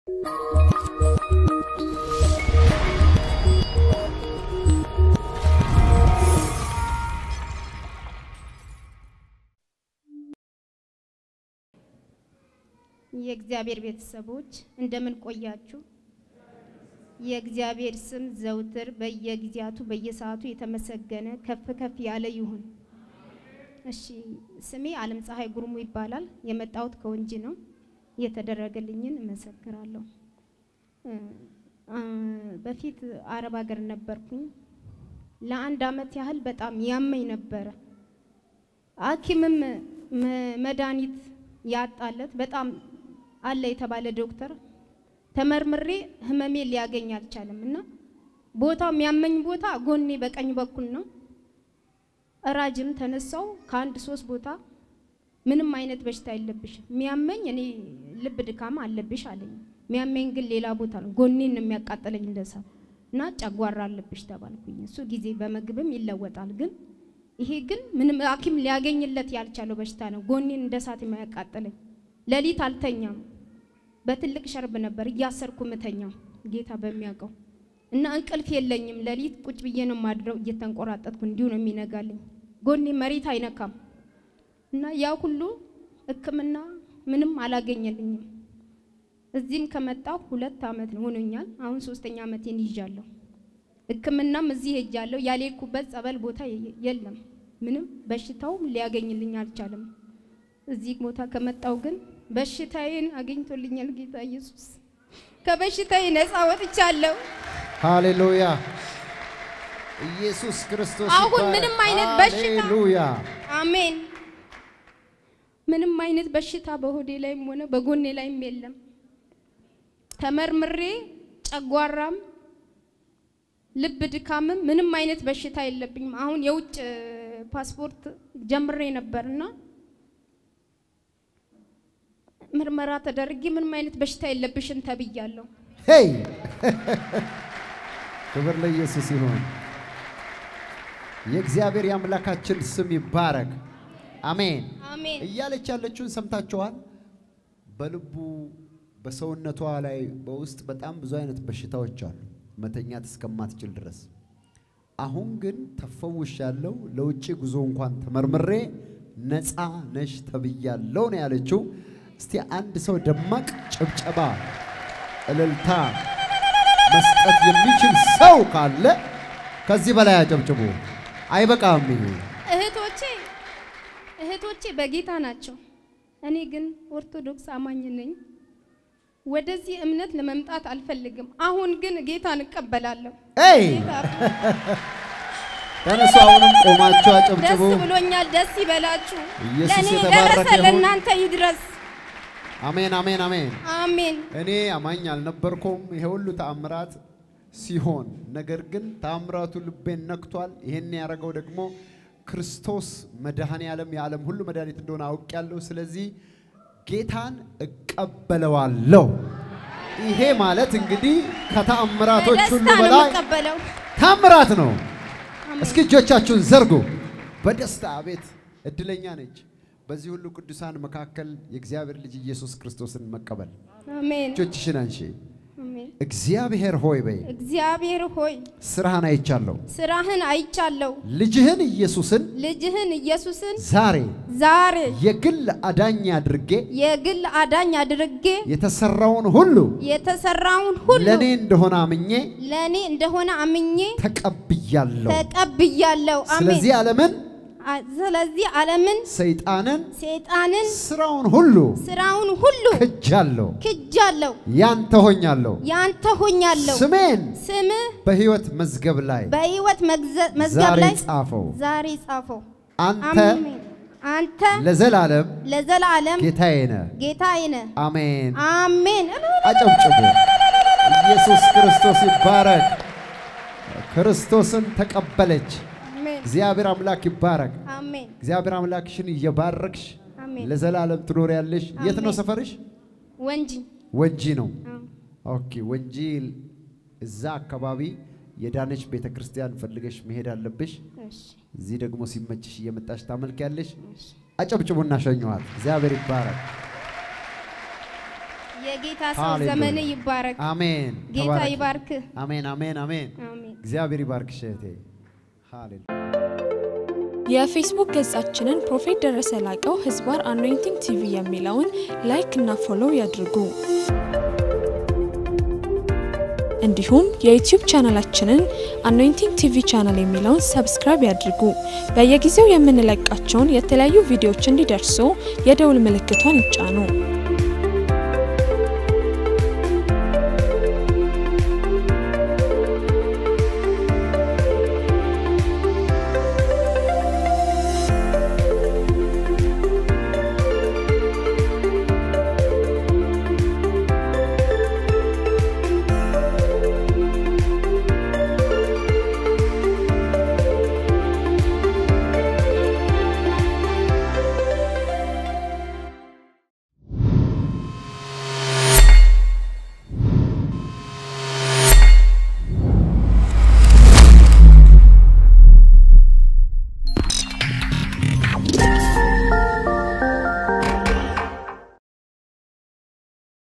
የእግዚአብሔር ቤተሰቦች እንደምን ቆያችሁ? የእግዚአብሔር ስም ዘውትር በየጊዜያቱ በየሰዓቱ የተመሰገነ ከፍ ከፍ ያለ ይሁን። እሺ፣ ስሜ አለም ፀሐይ ጉርሙ ይባላል። የመጣሁት ከወንጂ ነው። የተደረገልኝን እመሰክራለሁ። በፊት አረብ ሀገር ነበርኩኝ። ለአንድ አመት ያህል በጣም ያመኝ ነበረ። ሐኪምም መድኃኒት ያጣለት በጣም አለ የተባለ ዶክተር ተመርምሬ ህመሜ ሊያገኝ አልቻለም እና ቦታው የሚያመኝ ቦታ ጎኔ በቀኝ በኩል ነው። እራጅም ተነሳው ከአንድ ሶስት ቦታ ምንም አይነት በሽታ የለብሽም፣ የሚያመኝ እኔ ልብ ድካም አለብሽ አለኝ። የሚያመኝ ግን ሌላ ቦታ ነው፣ ጎኔን ነው የሚያቃጥለኝ እንደሳ እና ጨጓራ አለብሽ ተባልኩኝ። እሱ ጊዜ በምግብም ይለወጣል፣ ግን ይሄ ግን ምንም ሐኪም ሊያገኝለት ያልቻለው በሽታ ነው፣ ጎኔን እንደ እሳት የሚያቃጥለኝ። ሌሊት አልተኛም። በትልቅ ሸርብ ነበር እያሰርኩ ምተኛው ጌታ በሚያውቀው እና እንቅልፍ የለኝም። ሌሊት ቁጭ ብዬ ነው ማድረው እየተንቆራጠጥኩ እንዲሁ ነው የሚነጋልኝ። ጎኔ መሬት አይነካም እና ያ ሁሉ ሕክምና ምንም አላገኘልኝም። እዚህም ከመጣሁ ሁለት አመት ሆኖኛል። አሁን ሶስተኛ አመቴን ይዣለሁ። ሕክምናም እዚህ ሄጃለሁ። ያልሄድኩበት ጸበል ቦታ የለም። ምንም በሽታው ሊያገኝልኝ አልቻለም። እዚህ ቦታ ከመጣሁ ግን በሽታዬን አግኝቶልኛል ጌታ ኢየሱስ። ከበሽታዬ ነፃ ወጥቻለሁ። ሃሌሉያ! ኢየሱስ ክርስቶስ አሁን ይባረክ። ምንም አይነት በሽታ ሃሌሉያ! አሜን። ምንም አይነት በሽታ በሆዴ ላይም ሆነ በጎኔ ላይም የለም። ተመርምሬ ጨጓራም ልብ ድካምም ምንም አይነት በሽታ የለብኝም። አሁን የውጭ ፓስፖርት ጀምሬ ነበርና ምርመራ ተደርጌ ምንም አይነት በሽታ የለብሽም ተብያለሁ። ሄይ ክብር ለኢየሱስ ይሁን። የእግዚአብሔር የአምላካችን ስም ይባረክ። አሜን። አሜን እያለች ያለችውን ሰምታችኋል። በልቡ በሰውነቷ ላይ በውስጥ በጣም ብዙ አይነት በሽታዎች አሉ፣ መተኛት እስከማትችል ድረስ። አሁን ግን ተፈውሻለሁ፣ ለውጭ ጉዞ እንኳን ተመርምሬ ነፃ ነሽ ተብያለሁ ነው ያለችው። እስቲ አንድ ሰው ደማቅ ጭብጨባ፣ እልልታ መስጠት የሚችል ሰው ካለ ከዚህ በላይ አጨብጭቡ። አይበቃም ይሄ እህቶቼ እህቶቼ በጌታ ናቸው። እኔ ግን ኦርቶዶክስ አማኝ ነኝ። ወደዚህ እምነት ለመምጣት አልፈልግም። አሁን ግን ጌታን እቀበላለሁ። ኤይ ጌታ ተነሱ። አሁንም ቆማችሁ አጨብጭቡ። ደስ ብሎኛል። ደስ ይበላችሁ። ኢየሱስ ለእኔ የተባረከ ደረሰ፣ ይሁን። ለእናንተ ይድረስ። አሜን፣ አሜን፣ አሜን። አሜን። እኔ አማኝ አልነበርኩም ይሄ ሁሉ ተአምራት ሲሆን፣ ነገር ግን ተአምራቱ ልቤን ነክቷል። ይሄን ያደረገው ደግሞ ክርስቶስ መድኃኔ ዓለም የዓለም ሁሉ መድኃኒት እንደሆነ አውቄያለሁ። ስለዚህ ጌታን እቀበለዋለሁ። ይሄ ማለት እንግዲህ ከተአምራቶች ሁሉ በደስታ ነው በላይ የምቀበለው። ታምራት ነው። አሜን። እስኪ እጆቻችሁን ዘርጉ። በደስታ ቤት እድለኛ ነች። በዚህ ሁሉ ቅዱሳን መካከል የእግዚአብሔር ልጅ ኢየሱስ ክርስቶስን መቀበል። አሜን። እጆችሽን አንሺ። አሜን። እግዚአብሔር ሆይ በይ፣ እግዚአብሔር ሆይ ስራህን አይቻለሁ። ስራህን አይቻለሁ። ልጅህን ኢየሱስን ልጅህን ኢየሱስን ዛሬ ዛሬ የግል አዳኝ አድርጌ የግል አዳኝ አድርጌ የተሰራውን ሁሉ የተሰራውን ሁሉ ለእኔ እንደሆነ አምኜ ለእኔ እንደሆነ አምኜ ተቀብያለሁ። ተቀብያለሁ። አሜን። ስለዚህ ዓለምን፣ አ- ስለዚህ ዓለምን፣ ሰይጣንን፣ ሰይጣንን፣ ስራውን ሁሉ ስራውን ሁሉ ክጃለሁ። ክጃለሁ። ያንተ ሆኛለሁ። ያንተ ሆኛለሁ። ስሜን ስምህ በሕይወት መዝገብ ላይ በሕይወት መግዘ- መዝገብ ዛሬ ላይ ጻፈው። ዛሬ ጻፈው። አንተ አሜን። አንተ ለዘላለም ለዘላለም ጌታዬ ነህ። ጌታዬ ነህ። አሜን። አሜን። አጨብጭቡ። ኢየሱስ ክርስቶስ ይባረክ። ክርስቶስን ተቀበለች። አሜን። እግዚአብሔር አምላክ ይባረክ። አሜን። እግዚአብሔር አምላክሽን እየባረክሽ አሜን። ለዘላለም ትኖሪያለሽ። የት ነው አሜን። ሰፈርሽ? ወንጂ ወንጂ ነው። አዎ። ኦኬ፣ ወንጂ እዛ አካባቢ የዳነች ቤተ ክርስቲያን ፈልገሽ መሄድ አለብሽ። እሺ፣ እዚህ ደግሞ ሲመችሽ እየመጣሽ ታመልኪያለሽ። እሺ። አጨብጭቡና ሸኘዋት። እግዚአብሔር ይባረክ። የጌታ ሰው ሃሌሉያ። ዘመን ይባረክ። አሜን። ጌታ ተባረኪ። ይባርክ። አሜን፣ አሜን፣ አሜን። አሜን። እግዚአብሔር ይባርክሽ እህቴ። ሃሌሉያ። የፌስቡክ ገጻችንን ፕሮፌት ደረሰ ላቀው ህዝባር አኖይንቲንግ ቲቪ የሚለውን ላይክ እና ፎሎው ያድርጉ። እንዲሁም የዩቲዩብ ቻናላችንን አኖይንቲንግ ቲቪ ቻናል የሚለውን ሰብስክራይብ ያድርጉ። በየጊዜው የምንለቃቸውን የተለያዩ ቪዲዮዎች እንዲደርሱ የደውል ምልክቷን ይጫኑ።